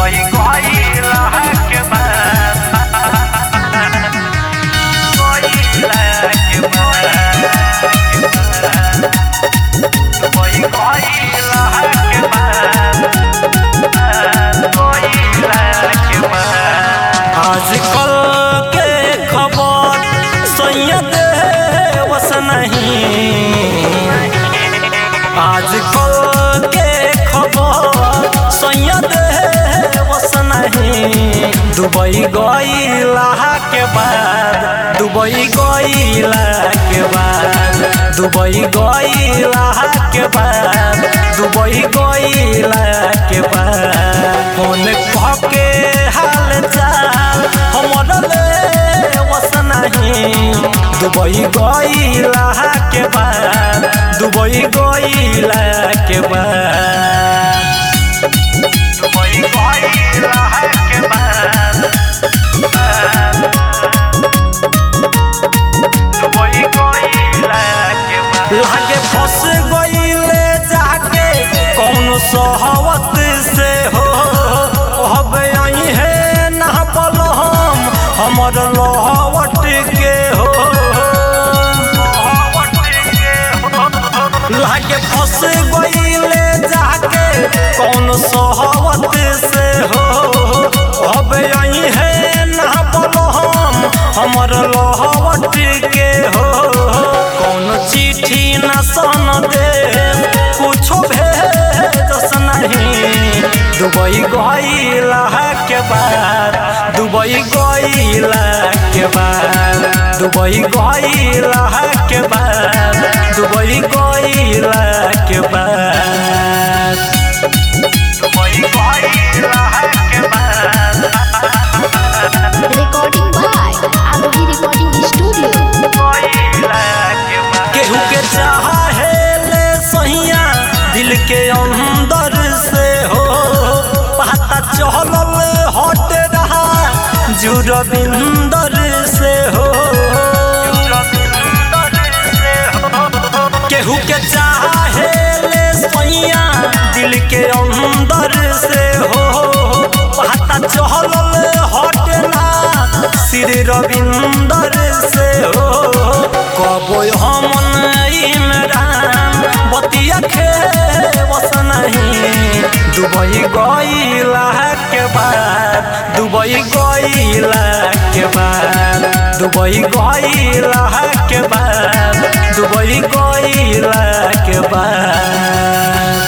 Dubai गइला के बाद गइला के बाद दुबई गइला के बाद गइला के बाद आजकल के खबर सैयद वस नहीं आजकल के खबर सैयद वस नहीं दुबई गइला के बाद दुबई गइला के बाद दुबई गइला के बाद दुबई गइला के बाद फोन कह के हाल चाल हमर ले वस नहीं दुबई गइला के बाद दुबई गइला के बाद दुबई गइला के बाद दुबई गइला के बाद लागे फंस गइले जाके कौन सहवत से हो अब आई है ना हम हमर लहवट के हो लागे फंस गइले जाके कौन सहवत से हो अब आई है ना हम हमर लहवट के हो कौन चिट्ठी न सन दे कुछो भेजस नहीं दुबई गइला के बाद दुबई गइला के बाद दुबई गइला के बाद दुबई गइला के बाद दुबई गइला के बाद Recording by Arohi Recording Studio. गइला के बाद केहू के चाहे ले सहिया दिल के अंदर से हो पता चलल हट रहा जुरबिंदर से हो केहू के चाहे ले सैया दिल के अंदर से हो पता चलल हटना श्री रविंदर से हो कबो हमन इमरान बतिया खे बस नहीं दुबई गइला के बाद दुबई गइला के बाद दुबई गइला के बाद दुबई गइला के बाद